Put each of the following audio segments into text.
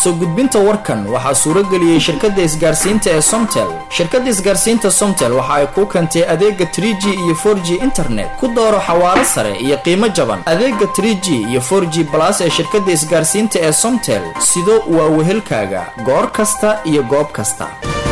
soo gudbinta warkan waxaa suurageliyey shirkadda isgaarsiinta ee somtel shirkadda isgaarsiinta somtel waxa ay kuu keentay adeega 3g iyo 4g internet ku dooro xawaaro sare iyo qiimo jaban adeega 3g iyo 4g balas ee shirkadda isgaarsiinta ee somtel sido waa wehelkaaga goor kasta iyo goob kasta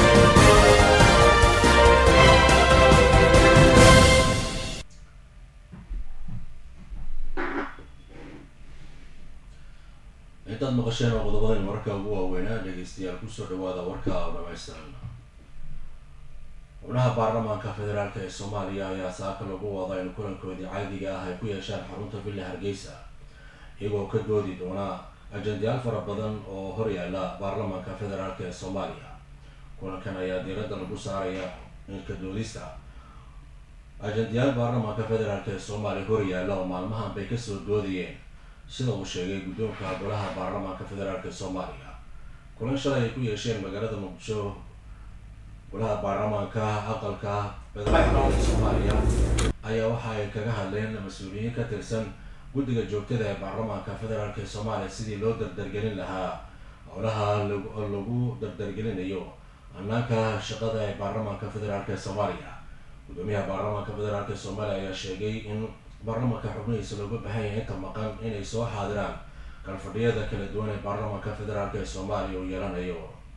intaad maqasheen oo qodobadan warka ugu waaweynaa dhegeystayaal kusoo dhawaada warka oo dhamaystiran xubnaha baarlamaanka federaalk ee soomaaliya ayaa saaka lagu wada in kulankoodii caadiga ah ay ku yeeshaan xarunta villa hargeysa iyagoo ka doodi doona ajendayaal fara badan oo horyaala baarlamaanka federaalk ee soomaaliya kulankan ayaa diiradda lagu saaraya ilka doodista ajendayaal baarlamaanka federaalk ee soomaaliya horyaala oo maalmahan bay kasoo doodayeen sida uu sheegay guddoonka golaha baarlamaanka federaalk ee soomaaliya kulan shalay ay ku yeesheen magaalada muqdisho golaha baarlamaanka aqalka federaalk ee soomaaliya ayaa waxa ay kaga hadleen mas-uuliyiin ka tirsan guddiga joogtada ee baarlamaanka federaalk ee soomaaliya sidii loo dardargelin lahaa howlaha lagu dardargelinayo hanaanka shaqada ee baarlamaanka federaalk ee soomaaliya guddoomiyaha baarlamaanka federaalk ee soomaaliya ayaa sheegay in baarlamaanka xubnihiisa looga baahan yahay inta maqan inay soo xaadiraan kalfadhiyada kala duwan ee baarlamaanka federaalk ee soomaaliya uu yeelanayo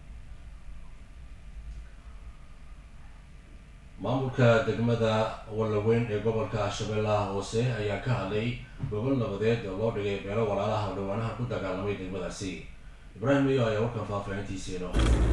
maamulka degmada wallaweyn ee gobolka shabeellaha hoose ayaa ka hadlay gobol nabadeed oo loo dhigay beelo walaalaha dhawaanaha ku dagaalamay degmadaasi ibraahim iyo ayaa warkan faahfaahintiisiino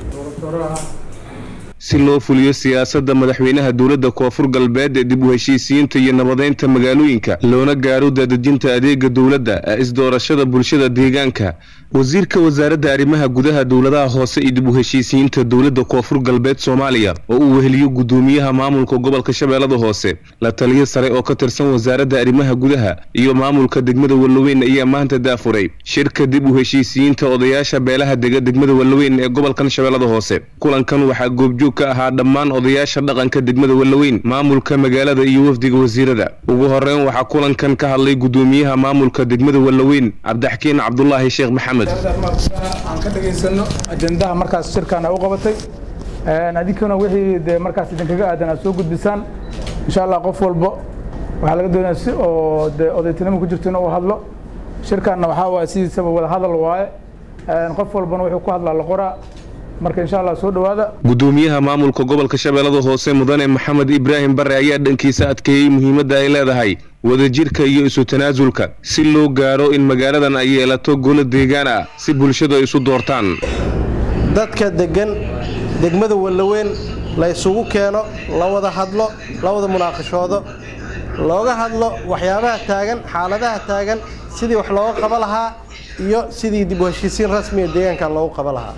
si loo fuliyo siyaasadda madaxweynaha dowladda koonfur galbeed ee dib u heshiisiyiinta iyo nabadeynta magaalooyinka loona gaaro daadejinta adeega dowladda ee isdoorashada bulshada deegaanka wasiirka wasaaradda arrimaha gudaha dowladaha hoose iyo dib u heshiisiyiinta dowladda koonfur galbeed soomaaliya oo uu weheliyo guddoomiyaha maamulka gobolka shabeellada hoose la taliyo sare oo ka tirsan wasaaradda arrimaha gudaha iyo maamulka degmada wallaweyn ayaa maanta daafuray shirka dib u heshiisiyiinta odayaasha beelaha dega degmada wallaweyn ee gobolkan shabeellada hoose kulankan waxaa goobjoog ka ahaa dhammaan odayaasha dhaqanka degmada wallaweyn maamulka magaalada iyo wafdiga wasiirada ugu horeyn waxaa kulankan ka hadlay guddoomiyaha maamulka degmada wallaweyn cabdixakiin cabdulaahi sheekh maxamed aan ka dhegaysano ajendaha markaas shirkan u qabatay adinkuna wixii dee markaas idinkaga aadan aad soo gudbisaan insha allah qof walbo waxaa laga doonaya si oo dee odaytinimo ku jirto inuu hadlo shirkanna waxaa waaye sidiisaba wada hadal waaye qof walbana wuxuu ku hadlaa la qoraa marka insha allah soo dhawaada guddoomiyaha maamulka gobolka shabeellada hoose mudane maxamed ibraahim bare ayaa dhankiisa adkeeyey muhiimadda ay leedahay wadajirka iyo isu tanaasulka si loo gaaro in magaaladan ay yeelato golo deegaan ah si bulshadu ay isu doortaan dadka deggan degmada wallaweyn la ysugu keeno la wada hadlo la wada munaaqashoodo looga hadlo waxyaabaha taagan xaaladaha taagan sidii wax looga qaba lahaa iyo sidii dib u heshiisiin rasmiga deegaankan loogu qaba lahaa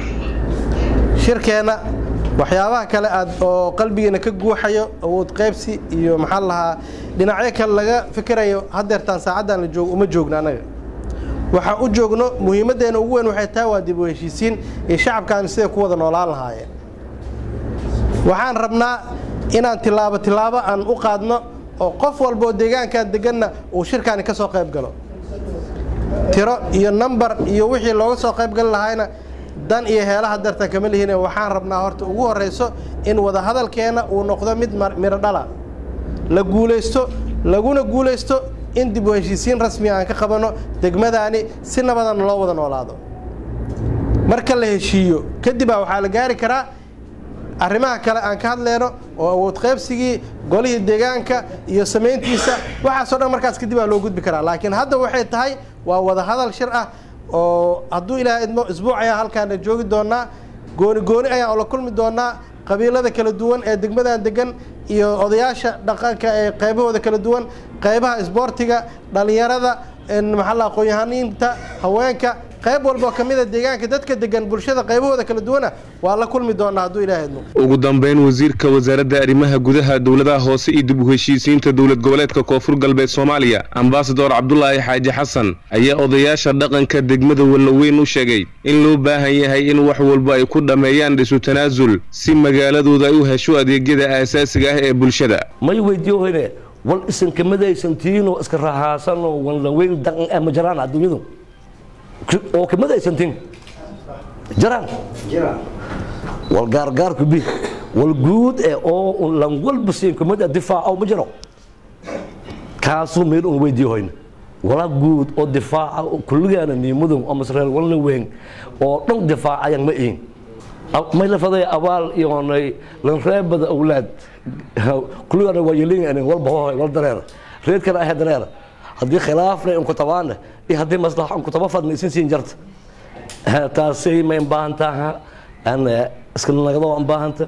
shirkeenna waxyaabaha kale aad oo qalbigeena ka guuxayo awood qaybsi iyo maxaa lahaa dhinacyo kale laga fikirayo haddeertaan saacaddan la joogo uma joogno annaga waxaan u joogno muhiimaddeena ugu weyn waxay tahay waa dib u heshiisiin iyo shacabkaanu siday ku wada noolaan lahaayeen waxaan rabnaa inaan tilaabo tilaabo aan u qaadno oo qof walbaoo deegaankan deganna uu shirkaani ka soo qayb galo tiro iyo nambar iyo wixii looga soo qayb gali lahaayna dan iyo heelaha dartan kama lihiine waxaan rabnaa horta ugu horrayso in wadahadalkeenna uu noqdo mid midho dhala la guulaysto laguna guulaysto in dib u heshiisiin rasmiga aan ka qabanno degmadaani si nabadan loo wada noolaado marka la heshiiyo kadibaa waxaa la gaari karaa arrimaha kale aan ka hadleyno oo awood qaybsigii golihii deegaanka iyo samayntiisa waxaasoo dhan markaas kadib aa loo gudbi karaa laakiin hadda waxay tahay waa wadahadal shir ah oo hadduu ilaaha idmo isbuuc ayaan halkaana joogi doonaa gooni gooni ayaan la kulmi doonaa qabiilada kala duwan ee degmadan degan iyo odayaasha dhaqanka ee qaybahooda kala duwan qaybaha isboortiga dhallinyarada maxaa aqoon-yahaniinta haweenka qayb walboo ka mida deegaanka dadka degan bulshada qaybahooda kala duwana waa la kulmi doonaa hadduu ilaaha idmo ugu dambeyn wasiirka wasaaradda arrimaha gudaha dowladaha hoose iyo dib u heshiisiinta dowlad goboleedka koonfur galbeed soomaaliya ambasador cabdulaahi xaaji xasan ayaa odayaasha dhaqanka degmada wallaweyn u sheegay in loo baahan yahay in wax walba ay ku dhammeeyaan dhisu tanaasul si magaaladooda ay u hesho adeegyada aasaasiga ah ee bulshada may weydiiyohine wal isankamadaysantiinoo iska raaxaasanoo wallaweyn dhaqan ah ma jiraan adduunyadu oo kamadaysantiin jaraan wal gaargaarku bi wal guud ee oo lan walba siin kumada difaaca ma jiro kaasuu meel un weydiiyo hoyna wala guud oo difaaca kulligaana niimadun oo masreel walna weyn oo dhan difaacayan ma ihin may la faday abaal iyoonay lan reebada awlaad kulligaana waa yelingan walba hohoy wal dareer reedkana ahe dareer haddii khilaafna unku tabaana iyo haddii maslaxa unku taba fadna isin siin jarta taasay ma baahantaha iska nagado aan baahanta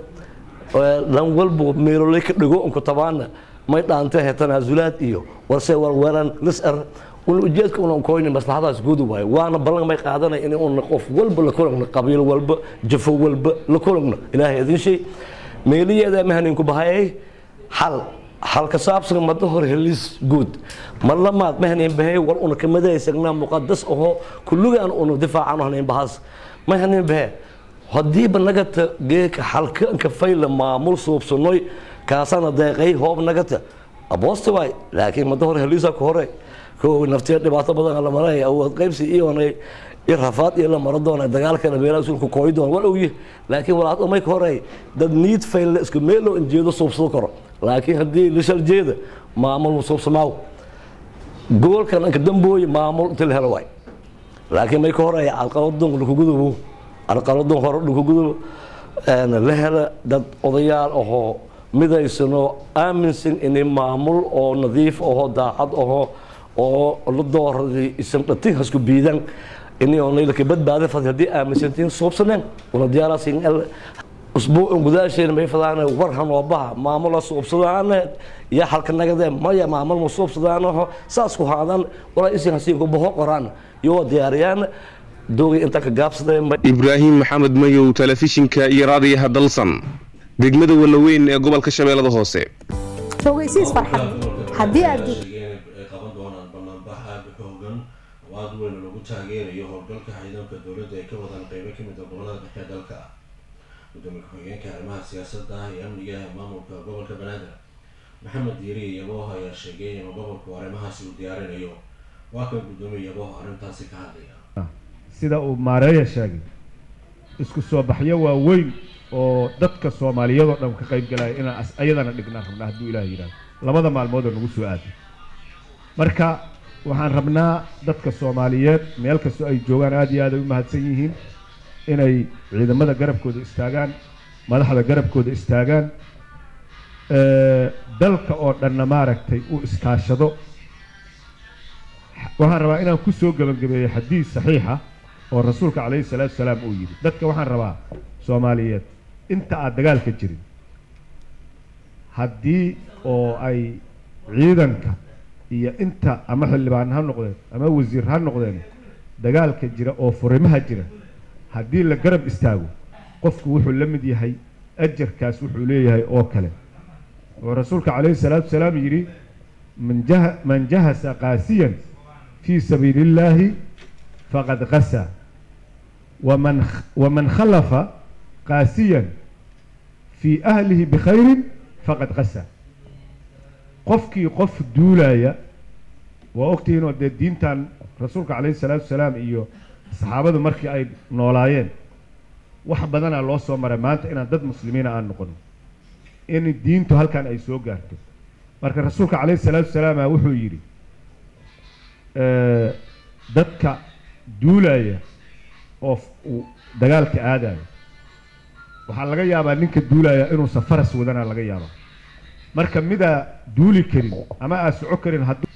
lan walbo meelolay ka dhigo unku tabaana may dhaanta he tanaasulaad iyo warse warweeran lisar un ujeedka unan koynin maslaxadaas guud waaye waana ballan may qaadanay in una qof walba la kulagno qabiil walba jafo walba la kulagno ilaahay idin shay meeliyeeda mahaninku bahayay xal xal ka saabsan mada hor helis guud mar lamaad mahanin bahay war una kamadaysagnaa muqadas aho kulligaan una difaacan hanin bahas mahanin bahe hadiiba nagata geeka xalkanka fayla maamul suubsanoy kaasana deeqay hoob nagata aboosta waay laakiin mada hor helisa ku hore kow naftiya dhibaato badan la maray awood qaybsi iyoonay iyo rafaad iyo la maro doona dagaalkana meelaha sulku kooyi doona wal ogyi laakiin walaad umay ka horey dad niid fayle isku meel loo injeedo suubsado karo laakiin haddii lishal jeeda maamul ma suubsamaaw goolkan anka dambooye maamul inta la helo waay laakiin may ka horey alqaladun lakugudubo alqaladun hore lakugudubo la hela dad odayaal ahoo midaysano aaminsan inay maamul oo nadiif ahoo daacad ahoo oo la dooraday isan dhatin hasku biidan inay laka badbaada fad haddii aaminsantiin suubsaneen una diyaaraasin usbuucun gudaasheena may fadaan war hanoobaha maamula suubsadaane iyo halka nagadee maya maamul ma suubsadaanaho saas ku haadaan walaa isin hasiinku baho qoraan iyo diyaariyaan doogay inta ka gaabsadeen ibraahim maxamed mayow telefishinka iyo raadiyaha dalsan degmada walaweyn ee gobolka shabeellada hoose ogeysiis farxad haddii aad ay qaban doonaan banaanbax aada u xoogan oo aada weyn lagu taageerayo howlgalka ciidanka dowladda ay ka wadaan qeybo kamid a gobolada dhexe dalka gudoomiye ku-xigeenka arrimaha siyaasadda iyo amniga ee maamulka gobolka banaadir maxamed diiri yabooh ayaa sheegay inuu gobolku arrimahaasi uu diyaarinayo waa kan gudoomiye yabooh arrintaasi ka hadlaya sida uu maareeya sheegay isku soo baxyo waaweyn oo dadka soomaaliyadoo dhan ka qayb galaya inaan ayadana dhignaan rabnaa hadduu ilaah yidhahdo labada maalmoodoo nagu soo aaday marka waxaan rabnaa dadka soomaaliyeed meel kastoo ay joogaan aada iyo aad ay u mahadsan yihiin inay ciidamada garabkooda istaagaan madaxda garabkooda istaagaan dalka oo dhanna maaragtay uu iskaashado waxaan rabaa inaan ku soo gebagabeeyo xadiis saxiixa oo rasuulka calayhi salaatu salaam uu yidhi dadka waxaan rabaa soomaaliyeed inta aad dagaalka jirin haddii oo ay ciidanka iyo inta ama xildhibaan ha noqdeen ama wasiir ha noqdeen dagaalka jira oo furimaha jira haddii la garab istaago qofku wuxuu la mid yahay ajarkaas wuxuu leeyahay oo kale oo rasuulka calayhi salaatu salaam yidhi man jah man jahasa qaasiyan fii sabiili illaahi faqad qasa waman waman khalafa qaasiyan fii ahlihi bikhayrin faqad qasa qofkii qof duulaya waa ogtihiin oo dee diintan rasuulka calayhi salaatu salaam iyo saxaabadu markii ay noolaayeen wax badanaa loo soo maray maanta inaan dad muslimiina aan noqono in diintu halkan ay soo gaarto marka rasuulka calayhi salaatu salaama wuxuu yidhi dadka duulaya oo uu dagaalka aadaya waxaa laga yaabaa ninka duulaya inuusan faras wadana laga yaabaa marka midaa duuli karin ama aa soco karin hadduu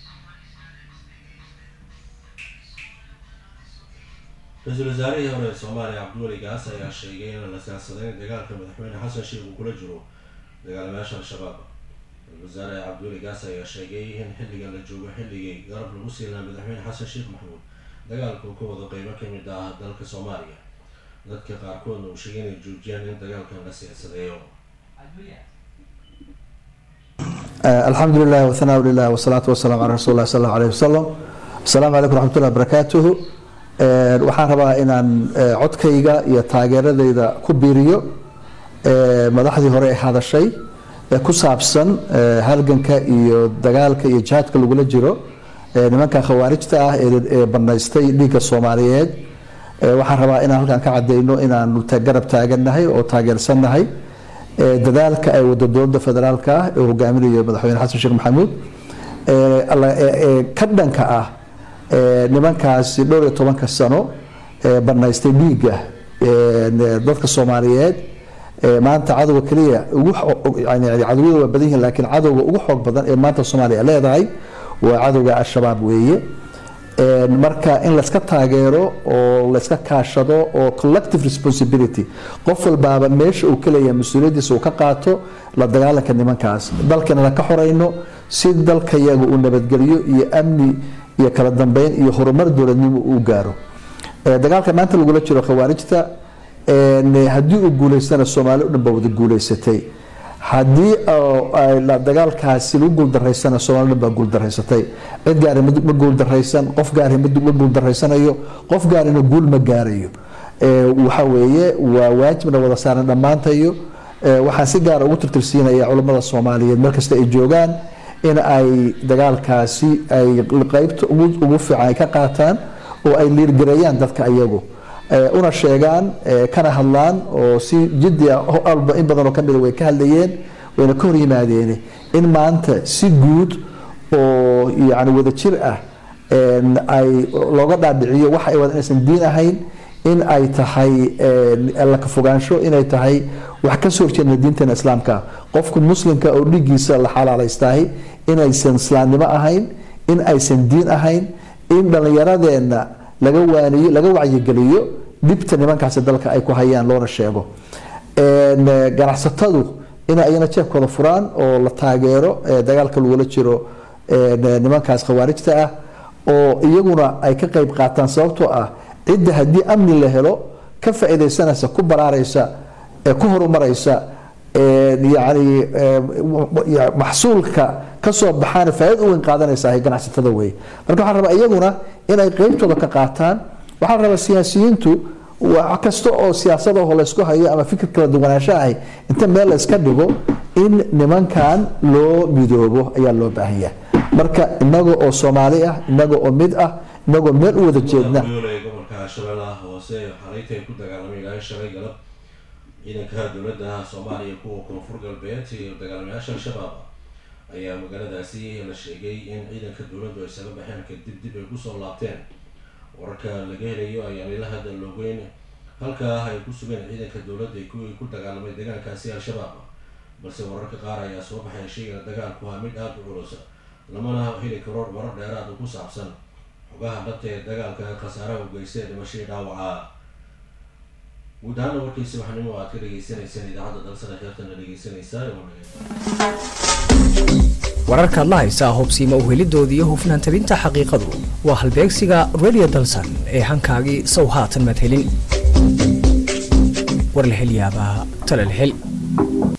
ra-iisul wasaarihii hore ee soomaaliya cabdiweli gaas ayaa sheegay inaan la siyaasadeyn dagaalka madaxweyne xasan sheikh uu kula jiro dagaalamayaasha al-shabaab ra-isul wasaare cabdiweli gaas ayaa sheegay in xilligan la joogo xilligii garab lagu sii lahaa madaxweyne xasan sheekh maxamuud dagaalka uu ka wado qeybo kamid ah dalka soomaaliya dadka qaarkoodna uu sheegay inay joojiyaan in dagaalkan la siyaasadeeyo الحمد لله والثناء لله والصلاة والسلام على رسول الله صلى الله عليه وسلم السلام عليكم ورحمة الله وبركاته waxaan rabaa inaan codkayga iyo taageeradayda ku biiriyo madaxdii hore ee hadashay ee ku saabsan halganka iyo dagaalka iyo jihaadka lagula jiro nimanka khawaarijta ah ee banaystay dhiigga soomaaliyeed Eh, waxaan rabaa inaan halkan ka cadeyno inaanu ta- garab taagannahay oo taageersannahay eh, dadaalka ay wada dowladda federaalka ah ee hogaaminayo madaxweyne xasan sheekh maxamuud eh, alla- eh, eh, ka dhanka ah eh, nimankaasi dhowr iyo tobanka sano ee banaystay dhiigga eh, dadka soomaaliyeed eh, maanta cadowga keliya ugu xo- yani cadowada waa badan yihiin laakiin cadowga ugu xoog badan ee maanta soomaaliya leedahay waa cadowga al-shabaab weeye Een, marka in layska taageero oo layska kaashado oo collective responsibility qof walbaaba meesha uu ka leeyahay mas-uuliyaddiisa uu ka qaato la dagaalanka nimankaas dalkana ka xoreyno si dalkayaga uu nabadgelyo iyo amni iyo kala dambeyn iyo horumar dowladnimo uu gaaro Ee, dagaalka maanta lagula jiro khawaarijta een, haddii uu guuleystana soomaali o dhan baa wada guuleysatay haddii oo ay la- dagaalkaasi lagu guuldareysana soomaali o dhan baa guuldaraysatay cid gaari ma ma guuldaraysan qof gaari ma ma guuldareysanayo qof gaarina guul ma gaarayo Ee, waxa weeye waa waajibna wada saaran dhammaantayo Ee, waxaan si gaara ugu tirtirsiinaya culammada soomaaliyeed meel kasta ay joogaan in ay dagaalkaasi ay qeybta ugu ugu fiican ay ka qaataan oo ay liirgareeyaan dadka iyagu ee, una sheegaan ee, kana hadlaan oo si jiddi ah oo alba in badan oo ka mida way ka hadlayeen wayna ka hor yimaadeen in maanta si guud oo yani wada jir ah een, ay looga dhaadhiciyo waxa ay wada inaysan diin ahayn in ay tahay een, alla ka fogaansho inay tahay wax ka soo horjeedna diinteena islaamka qofku muslimka oo dhiiggiisa la xalaalaystahay inaysan islaamnimo ahayn in aysan diin ahayn in dhallinyaradeenna laga waaniyo laga wacyigeliyo dhibta nimankaasi dalka ay ku hayaan loona sheego Een, eh, ganacsatadu inay ayana jeebkooda furaan oo la taageero eh, dagaalka lagula jiro een, eh, nimankaas khawaarijta ah oo iyaguna ay ka qeyb qaataan sababtoo ah cidda haddii amni la helo ka faa'iidaysanaysa ku baraaraysa ee ku horumaraysa een, yacni ee, ya- maxsuulka ka soo baxaana faa'iido u weyn qaadanaysa ay ganacsatada wey marka waxaan rabaa iyaguna inay qeybtooda ka qaataan waxaa la rabaa siyaasiyiintu wax kasta oo siyaasada oo laysku hayo ama fikir kala duwanaansho ahi inta meel la iska dhigo in nimankan loo midoobo ayaa loo baahan yahay marka inaga oo soomaali ah inaga oo mid ah inagoo meel u wada jeedna yoolay gobolka shabeellaha hoose xareyta ay ku dagaalamay ilaa shalay galab ciidanka dowladda soomaaliya kuwa koonfur galbeed iyo dagaalamayaasha al-shabaab ayaa magaaladaasi la sheegay in ciidanka dowladdu ay isaga baxeen kadib dib ay kusoo laabteen wararka laga helayo ayaan ila hadda loogeyn halkaa ay ku sugeen ciidanka dowladda ee kuwii ku dagaalamay deegaankaasi al-shabaab balse wararka qaar ayaa soo baxay sheegana dagaalku waa mid aada u culus lamana heli karo warar dheeraad oo ku saabsan xogaha dhabta ee dagaalka khasaaraha u geystay dhimashadii dhaawaca guud ahaana warkiisi waxnimo aad ka dhagaysanaysaan idaacadda dalsana heertana dhegaysanaysaa wararkaad la haysaa hubsiima uhelidooda iyo hufnaan tabinta xaqiiqadu waa halbeegsiga radio dalsan ee hankaagii sow haatan madhelin war la hel yaabaa tala la hel